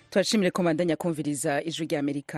turashimire ko mandanya kumviriza ijwi rya amerika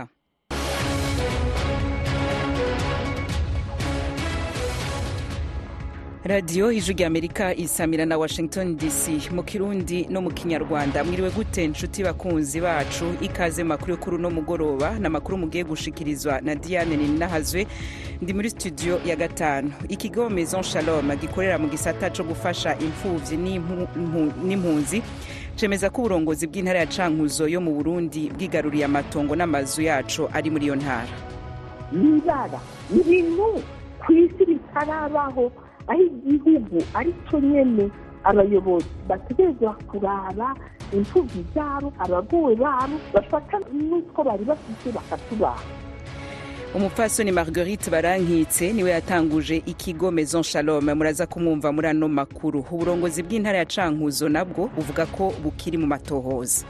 radiyo ijwi rya amerika isamira na washington dc mu kirundi no mu kinyarwanda mwiriwe gute nshuti bakunzi bacu ikaze makuru yo kuri uno mugoroba ni amakuru mugiye gushikirizwa na diane ninahazwe ndi muri studio ya gatanu ikigo maison shalom gikorera mu gisata co gufasha imfuvyi n'impunzi cemeza ko uburongozi bw'intara ya cankuzo yo mu burundi bwigaruriye amatongo n'amazu yaco ari muri iyo ntara n'ibara ni ibintu ku isi bitarabaho aho igihugu ari cyo nyine abayobozi bategerezwa kuraba imfubyi zabo abagowe babo bafata n'utwo bari bafite bakatubaha umupfasoni marguerite barankitse niwe yatanguje ikigo maison shalom muraza kumwumva muri ano makuru uburongozi bw'intara ya cankuzo nabwo buvuga ko bukiri mu matohoza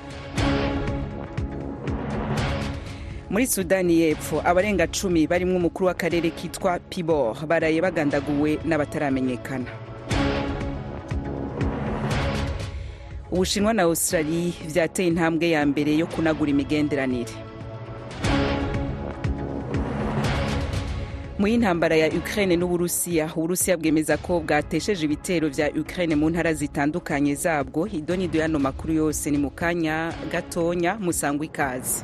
muri sudani y'epfo abarenga cumi barimwo umukuru w'akarere kitwa pibor baraye bagandaguwe n'abataramenyekana ubushinwa na australia vyateye intambwe ya mbere yo kunagura imigenderanire mu y'intambara ya ukraine n'uburusiya uburusiya bwemeza ko bwatesheje ibitero vya ukraine mu ntara zitandukanye zabwo idonido y'ano makuru yose ni mu kanya gatonya musangwa ikaze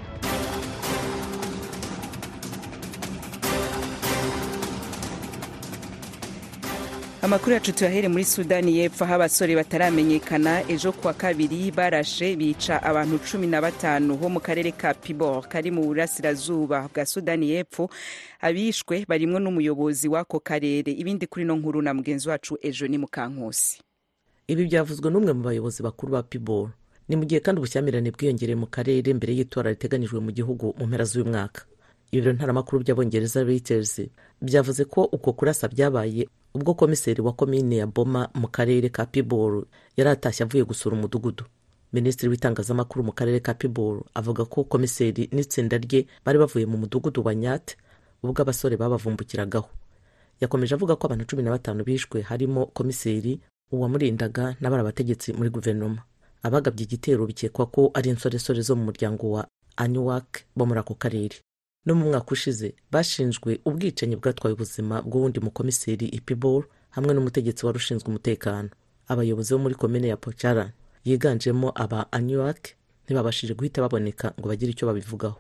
amakuru yacu tuyahere muri sudani y'epfo aho abasore bataramenyekana ejo kuwa kabiri barashe bica abantu cumi na batanu bo mu karere ka pibor kari mu burasirazuba bwa sudani y'epfo abishwe barimwo n'umuyobozi w'ako karere ibindi kuri no nkuru na mugenzi wacu ejo ni mukankusi ibi byavuzwe n'umwe mu bayobozi bakuru ba pibor ni mu gihe kandi ubushyamirane bwiyongereye mu karere mbere y'itora riteganijwe mu gihugu mu mpera z'uyu mwaka ibiro ntaramakuru by'abongereza reuters byavuze ko uko kurasa byabaye ubwo komiseri wa komine ya boma mu karere ka piboro yari atashye avuye gusura umudugudu minisitiri w'itangazamakuru mu karere ka piboro avuga ko komiseri n'itsinda rye bari bavuye mu mudugudu wa nyate ubwo abasore babavumbukiragaho yakomeje avuga ko abantu cumi na batanu bishwe harimo komiseri uwamurindaga n'abari abategetsi muri guverinoma abagabye igitero bikekwa ko ari insoresore zo mu muryango wa aniwak bo muri ako karere no mu mwaka ushize bashinjwe ubwicanyi bwatwaye ubuzima bw'uwundi mukomiseri ipibor hamwe n'umutegetsi wari ushinzwe umutekano abayobozi bo muri komine ya pocara yiganjemo aba aniwak ntibabashije guhita baboneka ngo bagire icyo babivugaho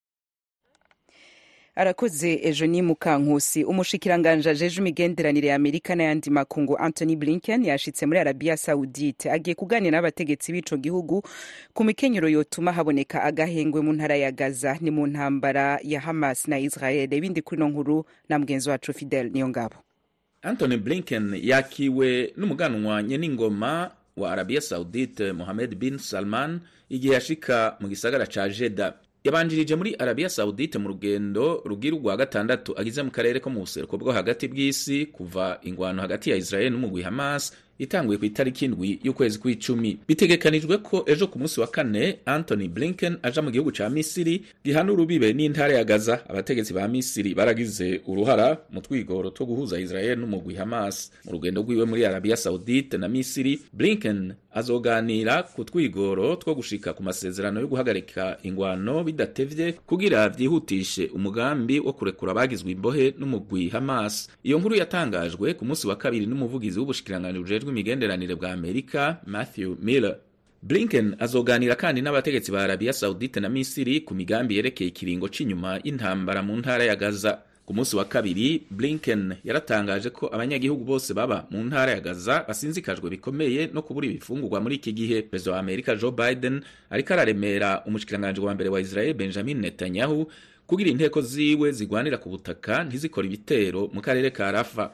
arakoze ejo ni mukankusi umushikiranganje ajeje imigenderanire ya amerika n'ayandi makungu anthony blinken yashitse muri arabiya saudite agiye kuganira n'abategetsi b'ico gihugu ku mikenyero yotuma haboneka agahengwe mu ntara ya gaza ni mu ntambara ya hamas na israel ibindi kuri no nkuru na mugenzi wacu fidel niyo ngabo anthony blinken yakiwe n'umuganwa nyeningoma wa arabiya saudite mohamed bin salman igihe yashika mu gisagara ca jeda yabanjirije muri arabiya saudite mu rugendo rugira urwa gatandatu agize mu karere ko mu buseruko bwo hagati bw'isi kuva ingwano hagati ya israel n'umugwi hamas itanguye ku itariki indwi y'ukwezi kw'icumi bitegekanijwe ko ejo ku munsi wa kane anthony blinken aja mu gihugu ca misiri gihana urubibe n'intara ya gaza abategetsi ba misiri baragize uruhara mu twigoro two guhuza israel n'umugwi hamas mu rugendo rwiwe muri arabiya saudite na misiri blinken azoganira ku twigoro two gushika ku masezerano yo guhagarika ingwano bidatevye kugira vyihutishe umugambi wo kurekura abagizwe imbohe n'umugwi hamas iyo nkuru yatangajwe ku munsi wa kabiri n'umuvugizi w'ubushikiranganji bujejwe imigenderanire bwa amerika matthew miller blinken azoganira kandi n'abategetsi ba arabiya saudite na misiri ku migambi yerekeye ikiringo c'inyuma y'intambara mu ntara ya gaza ku munsi wa kabiri blinken yaratangaje ko abanyagihugu bose baba mu ntara ya gaza basinzikajwe bikomeye no kubura ibifungurwa muri iki gihe perezida wa amerika joe biden ariko araremera umushikiranganji wa mbere wa israel benjamin netanyahu kugira inteko ziwe zigwanira ku butaka ntizikore ibitero mu karere ka rafa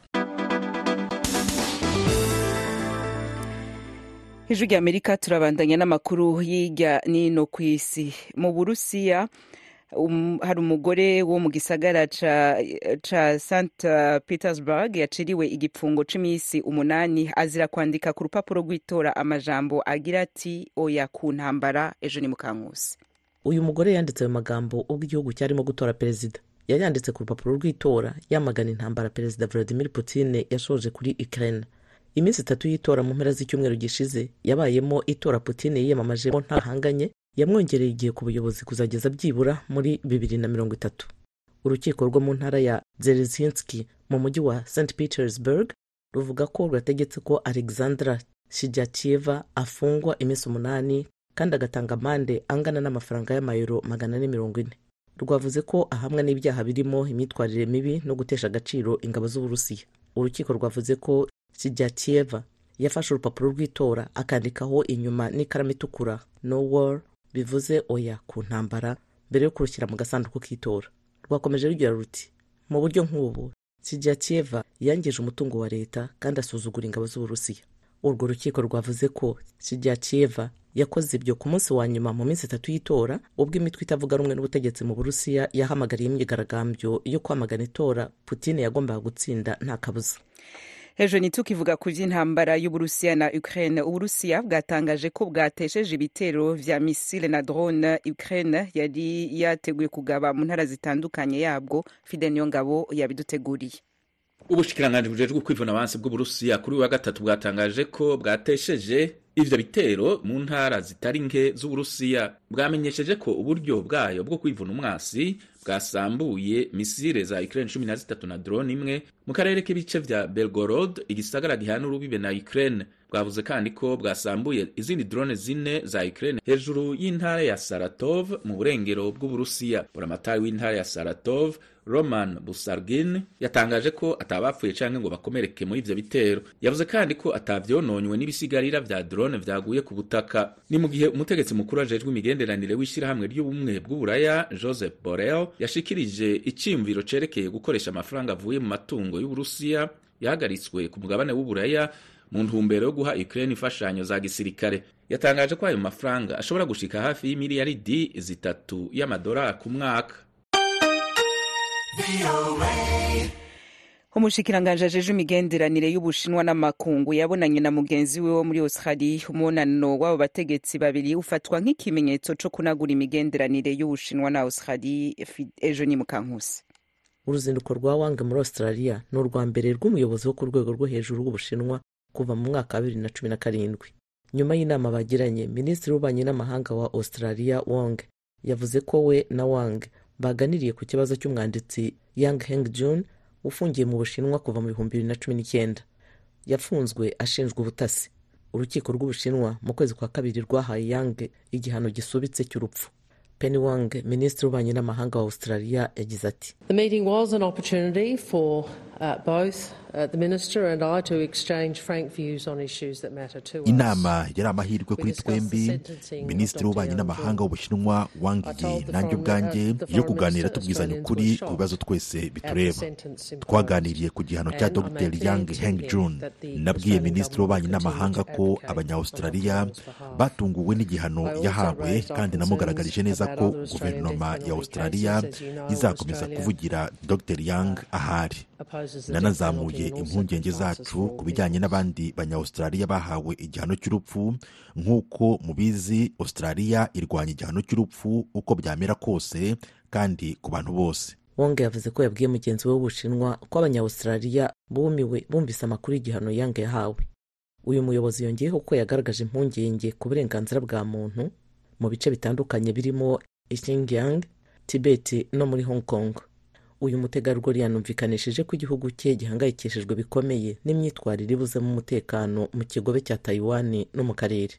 ijwi rya amerika turabandanya n'amakuru hirya n'ino ku isi mu burusiya um, hari umugore wo mu gisagara ca, ca st petersburg yaciriwe igipfungo c'imisi umunani azira kwandika ku rupapuro rw'itora amajambo agira ati oya ku ntambara ejo ni mukankusi uyu mugore yanditse ayo magambo ubwo igihugu cyarimo gutora perezida yayanditse ku rupapuro rw'itora yamagana intambara perezida vladimir putin yashoje kuri ukraine iminsi itatu y'itora mu mpera z'icyumweru gishize yabayemo itora putin yiyamamajemo ntahanganye yamwongereye igihe ku buyobozi kuzageza byibura muri bibiri na mirongo itatu urukiko rwo mu ntara ya zerezinski mu mujyi wa st petersburg ruvuga ko rwategetse ko alexandra shijatieva afungwa iminsi umunani kandi agatanga amande angana n'amafaranga y'amayero magana ane mirongo ine rwavuze ko ahamwa n'ibyaha birimo imyitwarire mibi no gutesha agaciro ingabo z'uburusiya urukiko rwavuze ko shijatieva yafashe urupapuro rw'itora akandikaho inyuma n'ikaramu itukura no war bivuze oya ku ntambara mbere yo kurushyira mu gasanduku k'itora rwakomeje rugira ruti mu buryo nk'ubu sijatieva yangije umutungo wa leta kandi asuzugura ingabo z'uburusiya urwo rukiko rwavuze ko sijatieva yakoze ibyo ku munsi wa nyuma mu minsi itatu y'itora ubwo imitwe itavuga rumwe n'ubutegetsi mu burusiya yahamagariye imyigaragambyo yo kwamagana itora putine yagombaga gutsinda nta kabuza hejuru ntitukivuga ku by'intambara y'uburusiya na ukraine uburusiya bwatangaje ko bwatesheje ibitero vya misile na drone ukraine yari yateguye kugaba mu ntara zitandukanye yabwo fide niyongabo yabiduteguriye ubushikiranganji bujejwe kwivuna abansi bw'uburusiya kuri uyu wa gatatu bwatangaje ko bwatesheje ivyo bitero mu ntara zitari nke z'uburusiya bwamenyesheje ko uburyo bwayo bwo kwivuna umwasi bwasambuye misile za Ukraine cumi na zitatu na drone imwe mu karere k'ibice vya Belgorod igisagara gihana urubibe na Ukraine bwavuze kandi ko bwasambuye izindi drone zine za Ukraine hejuru y'intara ya Saratov mu burengero bw'Uburusiya buramatari w'intara ya Saratov Roman Busargin yatangaje ko atabapfuye canke ngo bakomereke muri ivyo bitero yavuze kandi ko atavyononywe n'ibisigarira vya drone vyaguye ku butaka ni mu gihe umutegetsi mukuru ajejwe imigenderanire w'ishirahamwe ry'ubumwe bw'uburaya Joseph Borrell yashikirije iciyumviro cerekeye gukoresha amafaranga avuye mu matungo y'Uburusiya yahagaritswe ku mugabane w'uburaya mu ntumbero yo guha Ukraine imfashanyo za gisirikare yatangaje ko ayo mafaranga ashobora gushika hafi y'imiliyaridi zitatu y'amadolari ku mwaka umushikiranganji ajeje imigenderanire y'ubushinwa n'amakungu yabonanye na mugenzi we wo muri australia umunano w'abo bategetsi babiri ufatwa nk'ikimenyetso co kunagura imigenderanire y'ubushinwa na australia ejo ni mukankusi uruzinduko rwa wang muri australia ni urwa mbere rw'umuyobozi wo ku rwego rwo hejuru rw'ubushinwa kuva mu mwaka wa bibiri na cumi na karindwi nyuma y'inama bagiranye minisitiri w'ububanyi n'amahanga wa australia wong yavuze ko we na wang baganiriye ku kibazo cy'umwanditsi yang heng jun ufungiye mu bushinwa kuva mu bihumbi bibiri na cumi n'icyenda yafunzwe ashinjwa ubutasi urukiko rw'ubushinwa mu kwezi kwa kabiri rwahaye yang igihano gisubitse cy'urupfu penny wang minisitiri w'ububanyi n'amahanga wa australia yagize ati The meeting was an opportunity for uh, both uh, the minister and I to exchange frank views on issues that matter to us. inama yari amahirwe kuri twembi minisitiri w'ububanyi n'amahanga w'ubushinwa wang yi nanjye ubwanjye yo kuganira tubwizanya ukuri ku bibazo twese bitureba twaganiriye ku gihano cya dr yang heng jun nabwiye minisitiri w'ububanyi n'amahanga ko abanya-australia batunguwe n'igihano yahawe kandi namugaragarije neza ko guverinoma ya australia izakomeza kuvugira dr yang ahari nanazamuye impungenge zacu ku bijyanye n'abandi banya-australia bahawe igihano cy'urupfu nk'uko mubizi australia irwanya igihano cy'urupfu uko byamera kose kandi ku bantu bose wong yavuze ko yabwiye mugenzi we w'ubushinwa ko abanya-australia bumiwe bumvise amakuru y'igihano yang yahawe uyu muyobozi yongeyeho ko yagaragaje impungenge ku burenganzira bwa muntu mu bice bitandukanye birimo Xinjiang, Tibet no muri Hong Kong. Uyu mutegarugori yanumvikanishije ko igihugu cye gihangayikishijwe bikomeye n'imyitwarire ibuzemo umutekano mu kigobe cya Taiwan no mu karere.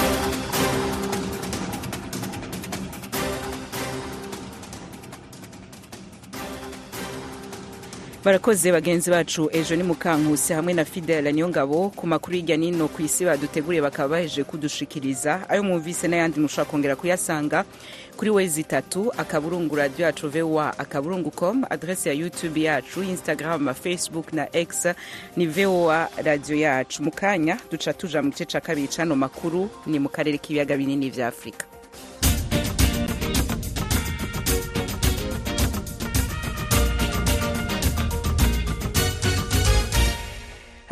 barakoze bagenzi bacu ejo ni mukankusi hamwe na fidela niyongabo ku makuru hirya nino ku isi baduteguriye bakaba baheje kudushikiriza ayo mwumvise n'ayandi mushobora kongera kuyasanga kuri wezi itatu akaburungu radiyo yacu voa akaburungu com adrese ya youtube yacu instagram facebook na x ni voa radiyo yacu mu kanya duca tuja mu gice ca kabiri c'ano makuru ni mu karere k'ibiyaga binini vya afurika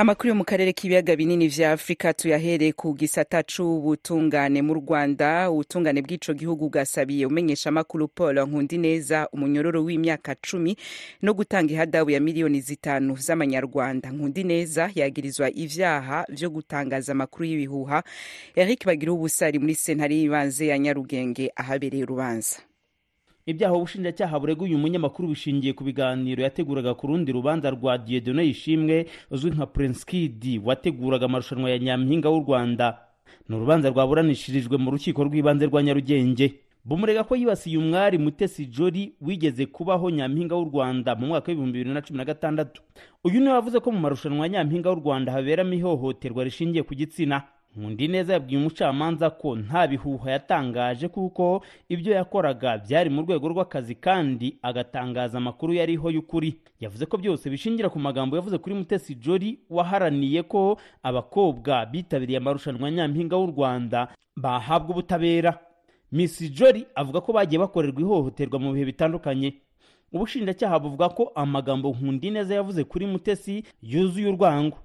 amakuru yo mu karere k'ibiyaga binini vya afurika tuyahereye ku gisata c'ubutungane mu rwanda ubutungane bw'ico gihugu bwasabiye umenyesha amakuru paul nkundineza umunyororo w'imyaka cumi no gutanga ihadabu ya miliyoni zitanu z'amanyarwanda nkundineza yagirizwa ivyaha vyo gutangaza amakuru y'ibihuha eric bagira ubusari muri sentare y'ibanze ya nyarugenge ahabereye urubanza ibyaha ubushinjacyaha burega uyu munyamakuru bishingiye ku biganiro yateguraga ku rundi rubanza rwa Dieudonne Yishimwe uzwi nka Prince Kid wateguraga amarushanwa ya Nyampinga w'u Rwanda ni urubanza rwaburanishirijwe mu rukiko rw'ibanze rwa Nyarugenge bumurega ko yibasiye umwari Mutesi Jolly wigeze kubaho Nyampinga w'u Rwanda mu mwaka w'ibihumbi bibiri na cumi na gatandatu uyu niwe wavuze ko mu marushanwa ya Nyampinga w'u Rwanda haberamo ihohoterwa rishingiye ku gitsina Nkundi neza yabwiye umucamanza ko nta bihuha yatangaje kuko ibyo yakoraga byari mu rwego rw'akazi kandi agatangaza amakuru yariho y'ukuri yavuze ko byose bishingira ku magambo yavuze kuri Mutesi Jolly waharaniye ko abakobwa bitabiriye amarushanwa Nyampinga w'u Rwanda bahabwa ubutabera Miss Jolly avuga ko bagiye bakorerwa ihohoterwa mu bihe bitandukanye ubushinjacyaha buvuga ko amagambo Nkundi neza yavuze kuri Mutesi yuzuye urwango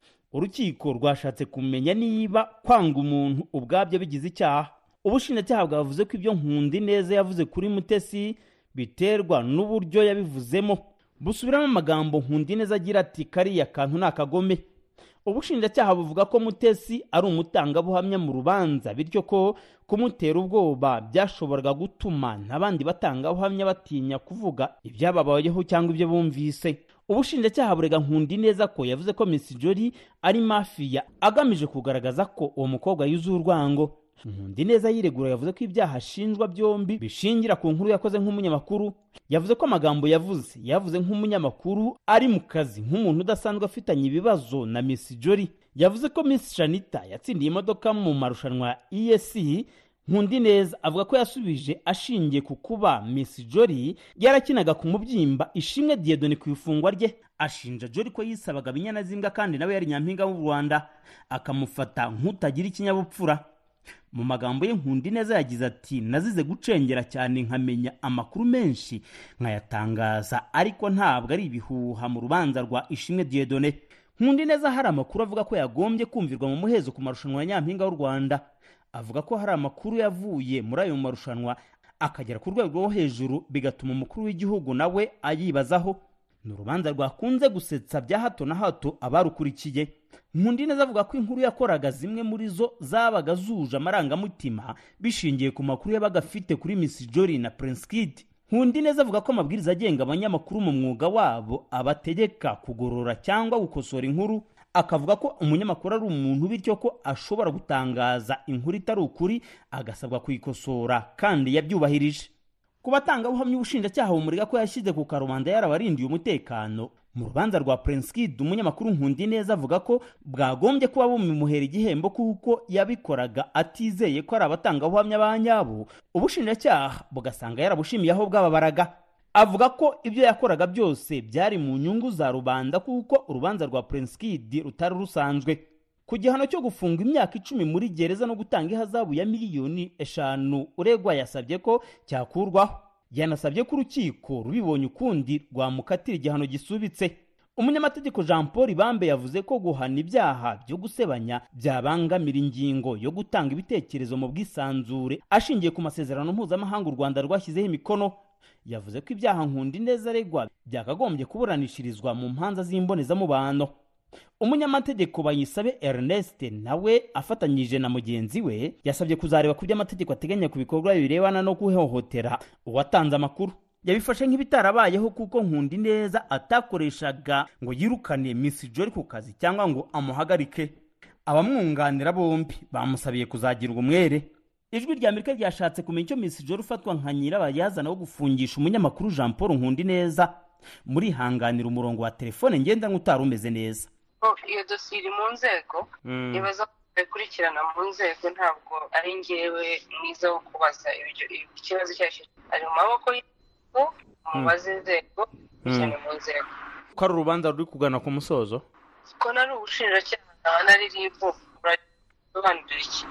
urukiko rwashatse kumenya niba kwanga umuntu ubwabyo bigize icyaha ubushinjacyaha bwavuze ko ibyo nkundi neza yavuze kuri mutesi biterwa n'uburyo yabivuzemo busubiramo amagambo nkundi neza agira ati kariya kantu ni akagome ubushinjacyaha buvuga ko mutesi ari umutangabuhamya mu rubanza bityo ko kumutera ubwoba byashoboraga gutuma n'abandi batangabuhamya batinya kuvuga ibyababayeho cyangwa ibyo bumvise ubushinjacyaha burega nkundi neza ko yavuze ko Miss Jolly ari mafiya agamije kugaragaza ko uwo mukobwa yuzuye urwango nkundi neza yiregura yavuze ko ibyaha ashinjwa byombi bishingira ku nkuru yakoze nk'umunyamakuru yavuze ko amagambo yavuze yavuze nk'umunyamakuru ari mu kazi nk'umuntu udasanzwe afitanye ibibazo na Miss Jolly yavuze ko Miss Shanita yatsindiye imodoka mu marushanwa ya ESC nkundi neza avuga ko yasubije ashingiye ku kuba Miss Jolly yarakinaga ku mubyimba ishimwe Dieudonne ku ifungwa rye ashinja Jolly ko yisabaga binyana z'imbwa kandi nawe yari nyampinga w'u Rwanda akamufata nk'utagira ikinyabupfura mu magambo ye nkundi neza yagize ati nazize gucengera cyane nkamenya amakuru menshi nkayatangaza ariko ntabwo ari ibihuha mu rubanza rwa ishimwe Dieudonne nkundi neza hari amakuru avuga ko yagombye kumvirwa mu muhezo ku marushanwa ya nyampinga w'u Rwanda avuga ko hari amakuru yavuye muri ayo marushanwa akagera ku rwego rwo hejuru bigatuma umukuru w'igihugu nawe ayibazaho ni urubanza rwakunze gusetsa bya hato na hato abarukurikiye nkundi neza avuga ko inkuru yakoraga zimwe muri zo zabaga zuje amarangamutima bishingiye ku makuru yabaga afite kuri Miss Jolly na Prince Kid nkundi neza avuga ko amabwiriza agenga abanyamakuru mu mwuga wabo abategeka kugorora cyangwa gukosora inkuru akavuga ko umunyamakuru ari umuntu bityo ko ashobora gutangaza inkuru itari ukuri agasabwa kuyikosora kandi yabyubahirije ku batangabuhamya ubushinjacyaha bumurega ko yashyize ku karubanda yarabarindiye umutekano mu rubanza rwa Prince Kid umunyamakuru nkundi neza avuga ko bwagombye kuba bumimuhera igihembo kuko yabikoraga atizeye ko ari abatangabuhamya ba nyabo ubushinjacyaha bugasanga yarabushimiye aho bwababaraga avuga ko ibyo yakoraga byose byari mu nyungu za rubanda kuko urubanza rwa Prince Kid rutari rusanzwe ku gihano cyo gufunga imyaka icumi muri gereza no gutanga ihazabu ya miliyoni eshanu uregwa yasabye ko cyakurwaho yanasabye ko urukiko rubibonye ukundi rwamukatira igihano gisubitse umunyamategeko jean paul ibambe yavuze ko guhana ibyaha byo gusebanya byabangamira ingingo yo gutanga ibitekerezo mu bwisanzure ashingiye ku masezerano mpuzamahanga u rwanda rwashyizeho imikono yavuze ko ibyaha nkundi neza aregwa byakagombye kuburanishirizwa mu mpanza z'imbonezamubano umunyamategeko bayisabe ernest nawe afatanyije na mugenzi we yasabye kuzareba ku byo amategeko ateganya ku bikorwa birebana no guhohotera uwatanze amakuru yabifashe nk'ibitarabayeho kuko nkundi neza atakoreshaga ngo yirukane Miss Jolly ku kazi cyangwa ngo amuhagarike abamwunganira bombi bamusabiye kuzagirwa umwere ijwi rya amerika ryashatse kumenya icyo Miss Jolly ufatwa nka nyirabayazana wo gufungisha umunyamakuru jean paul nkundi neza murihanganira umurongo wa telefone ngendanwa utari umeze neza iyo dosiye iri mu nzego nibaza ikurikirana mu nzego ntabwo ari ngewe mwiza wo kubaza ikibazo icyo ari cyo ari mu maboko y'inzego mubaze inzego cyane mu nzego ko ari urubanza ruri kugana ku musozo ko nari ubushinjacyaha nkaba nari ribu urasobanurira iki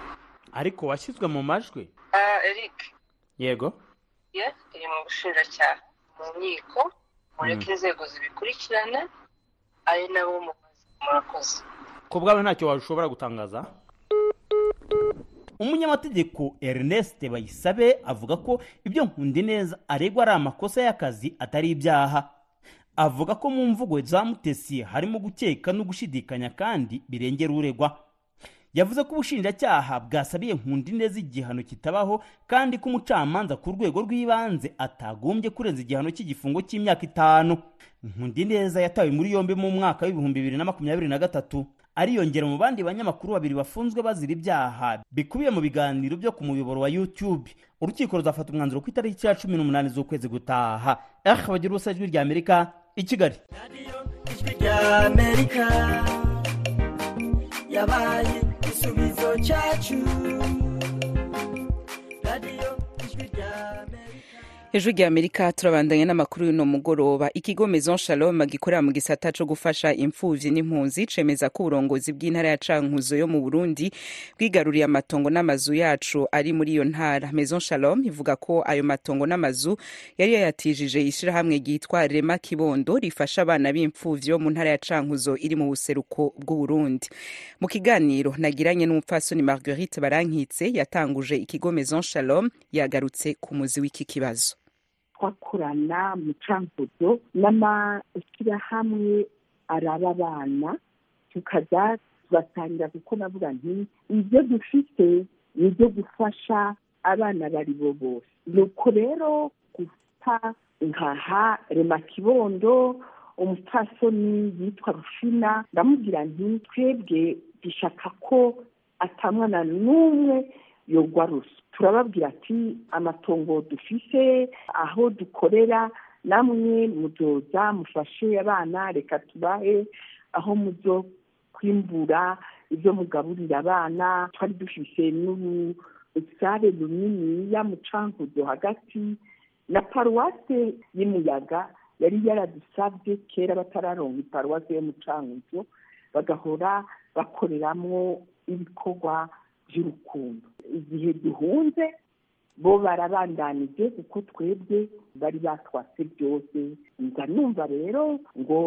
ariko washyizwe mu majwi eric yego iri mu bushinjacyaha mu nkiko mureke inzego zibikurikirane ari nabo mubaza murakoze ku bwawe ntacyo washobora gutangaza umunyamategeko ernest bayisabe avuga ko ibyo nkundineza aregwa ari amakosa y'akazi atari ibyaha avuga ko mu mvugo za mutesi harimo gukeka no gushidikanya kandi birengera uregwa yavuze ko ubushinjacyaha bwasabiye nkundineza igihano kitabaho kandi ko umucamanza ku rwego rw'ibanze atagombye kurenza igihano cy'igifungo cy'imyaka itanu nkundineza yatawe muri yombi mu mwaka w'ibihumbi bibiri na makumyabiri na gatatu ariyongera mu bandi banyamakuru babiri bafunzwe bazira ibyaha bikubiye mu biganiro byo ku muyoboro wa youtube urukiko ruzafata umwanzuro ku itariki ya cumi n'umunani z'ukwezi gutaha eh bagira ubusa ijwi rya amerika i kigali ijwi rya amerika yabaye igisubizo cyacu radiyo ijwi rya amerika hejuru rya amerika turabandanya n'amakuru y'uno mugoroba ikigo maison shalom gikorera mu gisata co gufasha imfuvyi n'impunzi cemeza ko uburongozi bw'intara ya cankuzo yo mu burundi bwigaruriye amatongo n'amazu yacu ari muri iyo ntara maison shalom ivuga ko ayo matongo n'amazu yari yayatijije ishirahamwe ryitwa rema kibondo rifasha abana b'imfuvyi bo mu ntara ya cankuzo iri mu buseruko bw'uburundi mu kiganiro nagiranye n'umupfasoni marguerite barankitse yatanguje ikigo maison shalom yagarutse ku muzi w'iki kibazo twakorana mu cankuzo n'amashyirahamwe araba abana tukaza tugatangira kuko navuga nti ibyo dufite ni ibyo gufasha abana bari bo bose nuko rero guta nkaha rema kibondo umupfasoni yitwa rushina ndamubwira nti twebwe dushaka ko atamwana n'umwe yogwa rusa turababwira ati amatongo dufise aho dukorera namwe muzoza mufashe abana reka tubahe aho muzo kwimbura ibyo mugaburira abana twari dufise n'urusare runiniya mu cankuzo hagati na paruwase y'umuyaga yari yaradusabye kera batararonka iparuwase yo mu cankuzo bagahora bakoreramwo ibikorwa by'urukundo igihe duhunze bo barabandanije kuko twebwe bari batwase byose nza numva rero ngo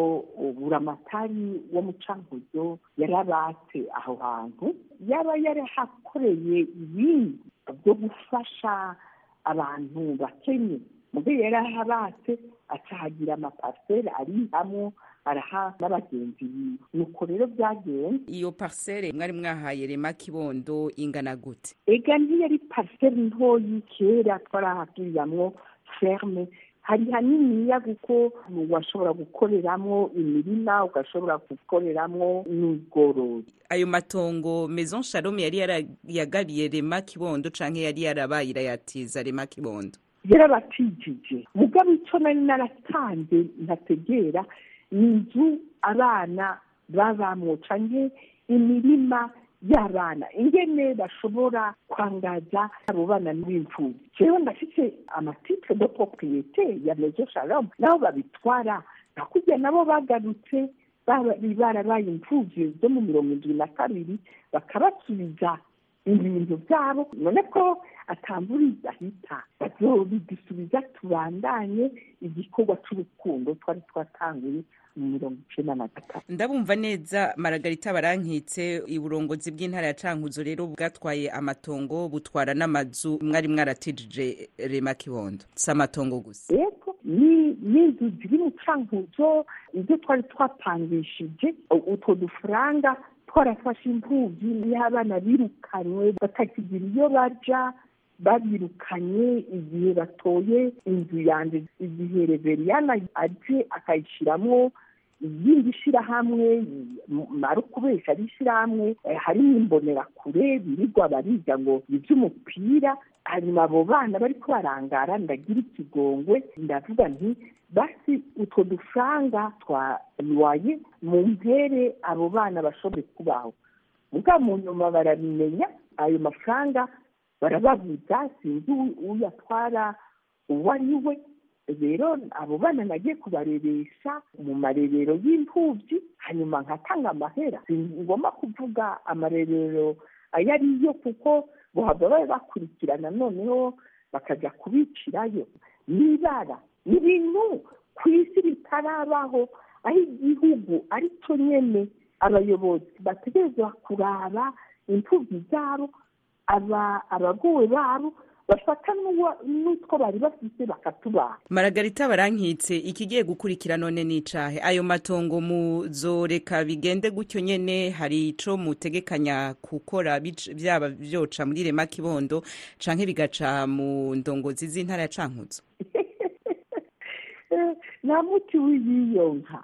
buramatari wo mu cankuzo yarabatse aho hantu yaba yarahakoreye ibindi byo gufasha abantu bakenye mubyo yarahabatse acahagira amapariseri ari hamwe araha n'abagenzi biwe nuko rero byagenze iyo parisere mwari mwahaye rema kibondo ingana gute ega ntiyari pariseri ntoyi kera twarahagiriramwo ferme hari haniniya kuko washobora gukoreramo imirima ugashobora gukoreramo n'ubworozi ayo matongo maison shalom yari yarayagabiye rema kibondo canke yari yarabaye irayatiza rema kibondo yarabatijije mugabo icyo nari naratanze ntategera ni inzu abana babamwo canke imirima y'abana ingene bashobora kwangaza abo bana n'imfubyi jewe ndafise amatitre de propriete ya maison shalom nabo babitwara nakujya nabo bagarutse bari barabaye imfubyi zo mu mirongo indwi na kabiri bakabasubiza ibintu byabo none ko atamburiza ahita bazobidisubiza tubandanye igikorwa c'urukundo twari twatanguye mu mirongo icenda na gatatu ndabumva neza maragarita barankitse uburongozi bw'intara ya cankuzo rero bwatwaye amatongo butwara n'amazu mwari mwaratijije rema kibondo si amatongo gusa yego ni n'inzu ziri mu cankuzo ibyo twari twapangishije utwo dufaranga twarafashe imfubyi y'abana birukanywe batakigira iyo baja babirukanye igihe batoye inzu yanjye igihe reveriyana aje akayishyiramo iyindi shyirahamwe mara ukubesha ari ishyirahamwe harimo imbonerakure birirwa bariga ngo iby'umupira hanyuma abo bana bari barangara ndagira ikigongwe ndavuga nti basi utwo dufaranga twayiwaye mu mpere abo bana bashobore kubaho muga mu nyuma barabimenya ayo mafaranga barababuza sinzi uyatwara uwo ari we rero abo bana nagiye kubareresha mu marerero y'imfubyi hanyuma nkatanga amahera si ngomba kuvuga amarerero ayo ariyo kuko bohava babe bakurikirana noneho bakajya kubicirayo n'ibara ni ibintu ku isi bitarabaho aho igihugu ari cyo nyene abayobozi bategerezwa kuraba imfubyi zabo abagowe babo bafata n'utwo bari bafite bakatubaha maragarita barankitse ikigiye gukurikira none n'icahe ayo matongo muzoreka bigende gutyo nyene hari ico mutegekanya gukora byaba vyoca muri rema kibondo canke bigaca mu ndongozi z'intara ya cankuzo nta muti w'iyiyonka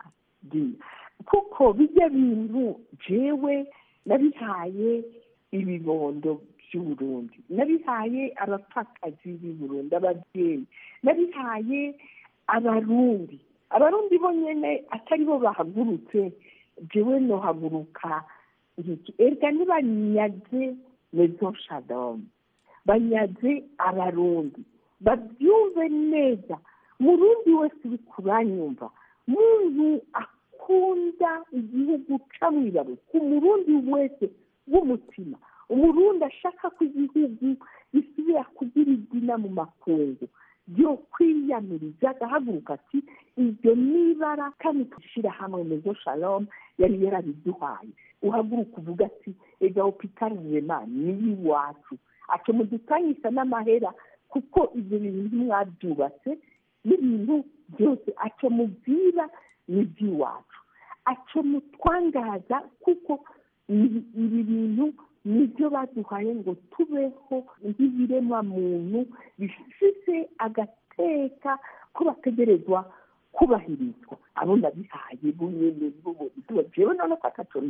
kuko bijya bintu jewe nabihaye ibibondo by'uburundi nabihaye abapfakazi b'i burundi ababyeyi nabihaye abarundi abarundi bo nyine atari bo bahagurutse jewe nohaguruka erega ntibanyaze mezo shadamu banyaze abarundi babyumve neza murundi wese uri kuranyumva muntu akunda igihugu camwibaruka umurundi wese w'umutima umurundi ashaka ko igihugu gisubira kugira izina mu makungu byo kwiyamiriza agahaguruka ati iryo nibara kandi dushyira hamwe mezo shalom yari yarabiduhaye uhaguruka uvuga ati ega hopitali rema ni iwacu aco mudutanyisa n'amahera kuko ibyo bintu mwabyubatse n'ibintu byose aco mubwira ni iby'iwacu aco mutwangaza kuko ibi bintu nibyo baduhaye ngo tubeho nk'ibiremwa muntu bifite agateka ko bategerezwa kubahirizwa abo ndabihaye bunyene jewe none ko akacona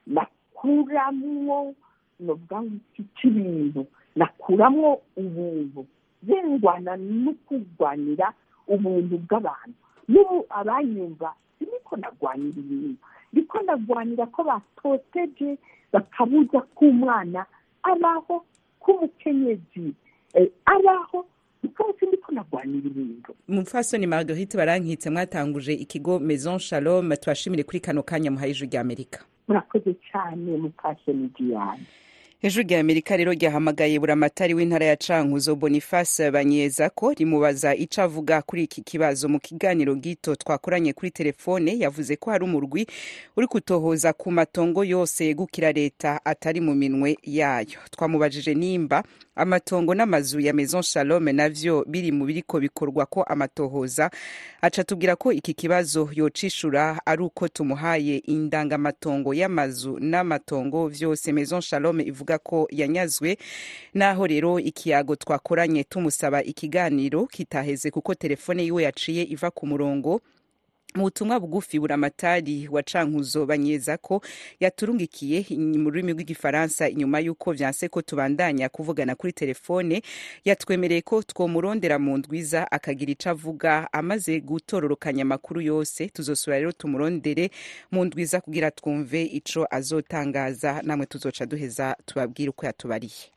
nakuramwo novuga ngo iki cy'ibintu nakuramwo ubuntu zengwana no kurwanira ubuntu bw'abantu n'ubu abanyumva siniko nagwanira ibintu ndiko ndagwanira ko batoteje bakabuza k'umwana abaho k'umukenyezi abaho rwose ndiko nagwanira ibintu mupfasoni marguerite barankitse mwatanguje ikigo maison shalom tubashimire kuri kano kanya muhaye ijwi rya amerika murakoze cyane mupfasoni diane ijwi rya amerika rero ryahamagaye buramatari w'intara ya cankuzo boniface banyeza ko rimubaza ico avuga kuri iki kibazo mu kiganiro gito twakoranye kuri telefone yavuze ko hari umurwi uri kutohoza ku matongo yose yegukira leta atari mu minwe yayo twamubajije nimba amatongo n'amazu ya maison shalome navyo biri mu biriko bikorwa ko amatohoza aca tubwira ko iki kibazo yocishura ari uko tumuhaye indangamatongo y'amazu n'amatongo vyose maison shalome ivuga ko yanyazwe naho rero ikiyago twakoranye tumusaba ikiganiro kitaheze kuko telefone yiwe yaciye iva ku murongo mu butumwa bugufi buramatari wa cankuzo banyeza ko yaturungikiye mu rurimi rw'igifaransa inyuma y'uko vyanse ko tubandanya kuvugana kuri telefone yatwemereye ko twomurondera mu ndwiza akagira ico avuga amaze gutororokanya amakuru yose tuzosubira rero tumurondere mu ndwiza kugira twumve ico azotangaza namwe tuzoca duheza tubabwire uko yatubariye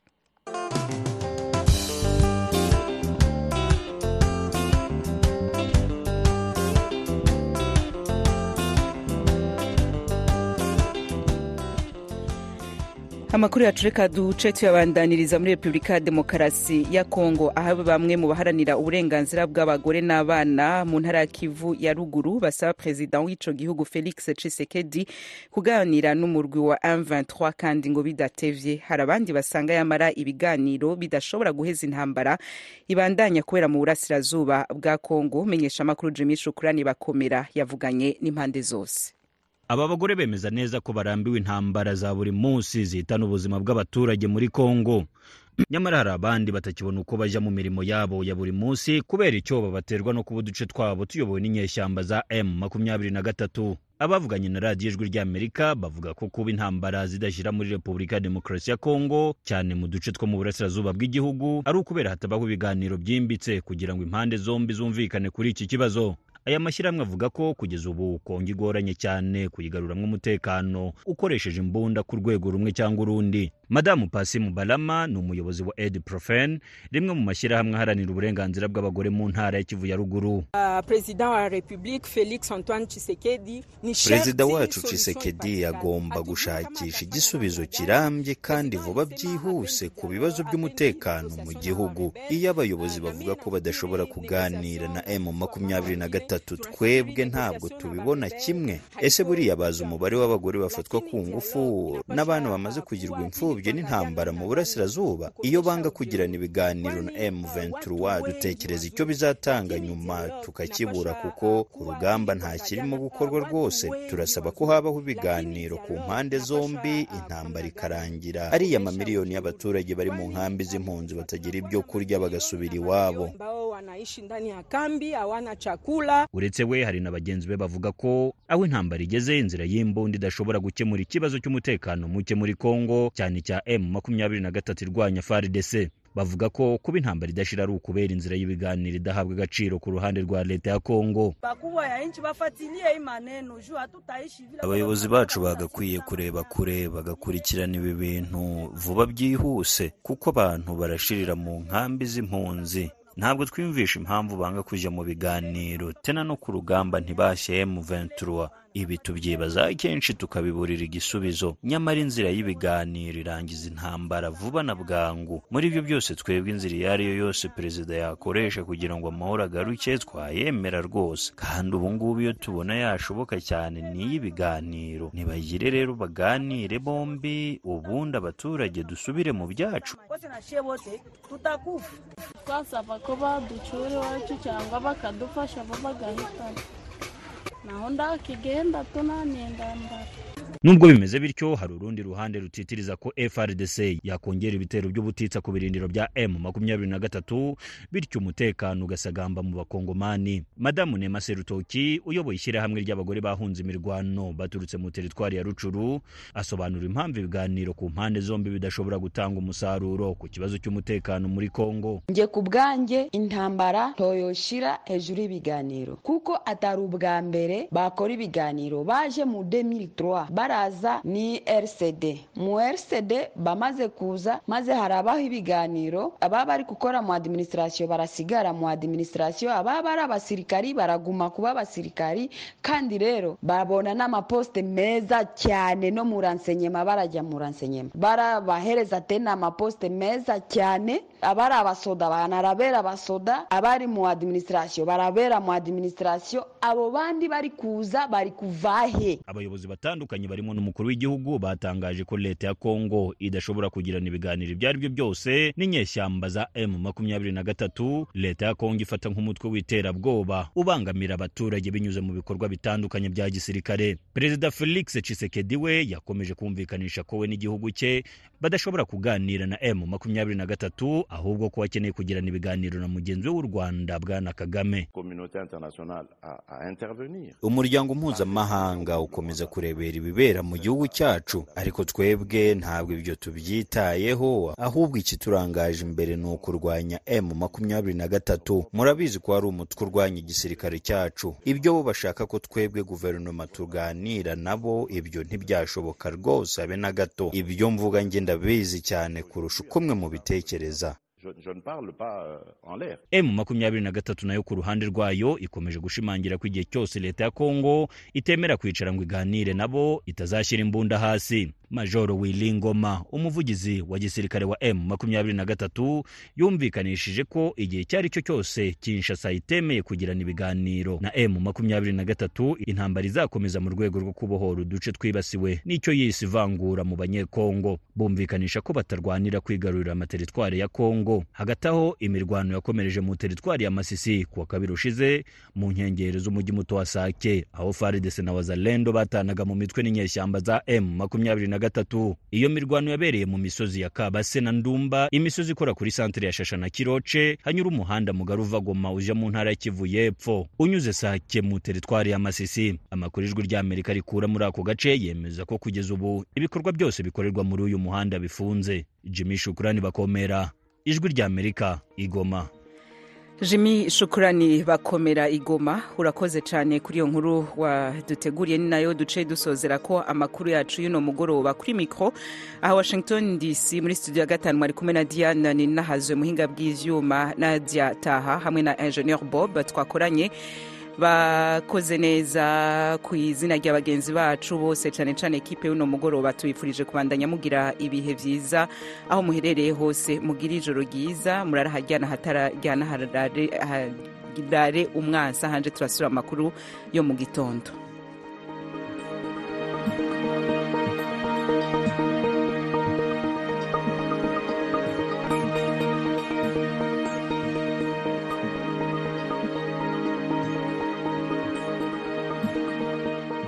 amakuru yacu reka duce tuyabandaniriza muri repubulika ya demokarasi ya kongo aho bamwe mu baharanira uburenganzira bw'abagore n'abana mu ntara ya kivu ya ruguru basaba perezida w'ico gihugu felix tshisekedi kuganira n'umurwi wa m23 kandi ngo bidatevye hari abandi basanga yamara ibiganiro bidashobora guheza intambara ibandanya kubera mu burasirazuba bwa kongo menyesha amakuru jimi shukurani bakomera yavuganye n'impande zose aba bagore bemeza neza ko barambiwe intambara za buri munsi zihitana ubuzima bw'abaturage muri kongo nyamara hari abandi batakibona uko bajya mu mirimo yabo ya buri munsi kubera icyoba baterwa no kuba uduce twabo tuyobowe n'inyeshyamba za m makumyabiri na gatatu abavuganye na radiyo ijwi ry'amerika bavuga ko kuba intambara zidashyira muri repubulika ya demokarasi ya kongo cyane mu duce two mu burasirazuba bw'igihugu ari ukubera hatabaho ibiganiro byimbitse kugira ngo impande zombi zumvikane kuri iki kibazo aya mashyirahamwe avuga ko kugeza ubu kongo igoranye cyane kuyigaruramwo umutekano ukoresheje imbunda ku rwego rumwe cyangwa urundi madamu pasi mubalama ni umuyobozi wa edi profen rimwe mu mashyirahamwe aharanira uburenganzira bw'abagore mu ntara ya kivu ya ruguru perezida wacu cisekedi agomba gushakisha igisubizo kirambye kandi vuba byihuse ku bibazo by'umutekano mu gihugu iyo abayobozi bavuga ko badashobora kuganira na emu makumyabiri na gatatu twebwe ntabwo tubibona kimwe ese buriya bazi umubare w'abagore bafatwa ku ngufu n'abana bamaze kugirwa imfubyi n'intambara mu burasirazuba iyo banga kugirana ibiganiro na M23 dutekereza icyo bizatanga nyuma tukakibura kuko ku rugamba nta kirimo gukorwa rwose turasaba ko habaho ibiganiro ku mpande zombi intambara ikarangira ariya mamiliyoni y'abaturage bari mu nkambi z'impunzi batagira ibyo kurya bagasubira iwabo uretse we hari na bagenzi be bavuga ko aho intambara igeze inzira y'imbunda idashobora gukemura ikibazo cy'umutekano muke muri kongo cyane cya m makumyabiri na gatatu irwanya faridese bavuga ko kuba intambara idashira ari ukubera inzira y'ibiganiro idahabwa agaciro ku ruhande rwa leta ya kongo abayobozi bacu bagakwiye kureba kure bagakurikirana ibi bintu vuba byihuse kuko abantu barashirira mu nkambi z'impunzi ntabwo twiyumvisha impamvu banga kujya mu biganiro tena no ku rugamba ntibashye M23 ibi tubyibaza kenshi tukabiburira igisubizo nyamara inzira y'ibiganiro irangiza intambara vuba na bwangu muri ibyo byose twebwe inzira iyo ari yo yose perezida yakoresha kugira ngo amahoro agaruke twayemera rwose kandi ubu ngubu iyo tubona yashoboka cyane ni iy'ibiganiro ntibagire rero baganire bombi ubundi abaturage dusubire mu byacu twasaba ko baducura iwacu cyangwa bakadufasha bo bagahitana naho ndakigenda tunaniye ndambara nubwo bimeze bityo hari urundi ruhande rutitiriza ko frdc yakongera ibitero by'ubutitsa ku birindiro bya m makumyabiri na gatatu bityo umutekano ugasagamba mu bakongomani madamu nema serutoki uyoboye ishyirahamwe ry'abagore bahunze imirwano baturutse mu teritwari ya rucuru asobanura impamvu ibiganiro ku mpande zombi bidashobora gutanga umusaruro ku kibazo cy'umutekano muri kongo nge ku bwanjye intambara ntoyoshira hejuru y'ibiganiro kuko atari ubwa mbere bakora ibiganiro baje mu 2003 baraza ni rcd mu rcd bamaze kuza maze harabaho ibiganiro ababa bari gukora mu adiminisitirasiyo barasigara mu adiminisitirasiyo ababa ari abasirikari baraguma kuba abasirikari kandi rero babona n'amaposite meza cyane no mu ransenyema barajya mu ransenyema barabahereza tena amaposite meza cyane abari abasoda banarabera abasoda abari mu adiminisitirasiyo barabera mu adiminisitirasiyo abo bandi bari kuza bari kuvahe abayobozi batandukanye barimo n'umukuru w'igihugu batangaje ko leta ya kongo idashobora kugirana ibiganiro ibyo ari byo byose n'inyeshyamba za m makumyabiri na gatatu leta ya kongo ifata nk'umutwe w'iterabwoba ubangamira abaturage binyuze mu bikorwa bitandukanye bya gisirikare perezida felix cisekedi we yakomeje kumvikanisha ko we n'igihugu cye badashobora kuganira na m makumyabiri na gatatu ahubwo ko bakeneye kugirana ibiganiro na mugenzi we w'u rwanda bwana kagame umuryango mpuzamahanga ukomeza kurebera ibibera mu gihugu cyacu ariko twebwe ntabwo ibyo tubyitayeho ahubwo ikiturangaje imbere ni ukurwanya m makumyabiri na gatatu murabizi ko hari umutwe urwanya igisirikare cyacu ibyo bo bashaka ko twebwe guverinoma tuganira nabo ibyo ntibyashoboka rwose habe na gato ibyo mvuga nge ndabizi cyane kurusha uko mwe mubitekereza m makumyabiri na gatatu nayo ku ruhande rwayo ikomeje gushimangira ko igihe cyose leta ya kongo itemera kwicara ngo iganire nabo itazashyira imbunda hasi majoro wilingoma umuvugizi wa gisirikare wa m makumyabiri na gatatu yumvikanishije ko igihe icyo ari cyo cyose kinshasa itemeye kugirana ibiganiro na m makumyabiri na gatatu intambara izakomeza mu rwego rwo kubohora uduce twibasiwe n'icyo yise ivangura mu banyekongo bumvikanisha ko batarwanira kwigarurira amateritwari ya kongo hagati aho imirwano yakomereje mu teritwari ya masisi kuwa kabiri ushize mu nkengero z'umujyi muto wa sake aho faridese na wazalendo batanaga mu mitwe n'inyeshyamba za m makumyabiri na gatatu iyo mirwano yabereye mu misozi ya kabase na ndumba imisozi ikora kuri santere ya shasha na kiroce hanyura umuhanda mugari uva goma uja mu ntara ya kivu y'epfo unyuze sake mu teritwari ya masisi amakuru ijwi ry'amerika rikura muri ako gace yemeza ko kugeza ubu ibikorwa byose bikorerwa muri uyu muhanda bifunze jimmy shukurani bakomera ijwi ry'amerika igoma jimmy shukurani bakomera igoma urakoze cyane kuri iyo nkuru waduteguriye ni nayo duce dusozera ko amakuru yacu y'uno mugoroba kuri mikoro aha washington dc muri studio ya gatanu mwari kumwe na diana ni nahazwe muhinga bw'ivyuma nadia taha hamwe na ingenieur bob twakoranye bakoze neza ku izina rya bagenzi bacu bose cyane cyane ekipe y'uno mugoroba tubifurije kubandanya mugira ibihe byiza aho muherereye hose mugira ijoro ryiza murarahajyana hatarajyana harare umwansi ahanje turasura amakuru yo mu gitondo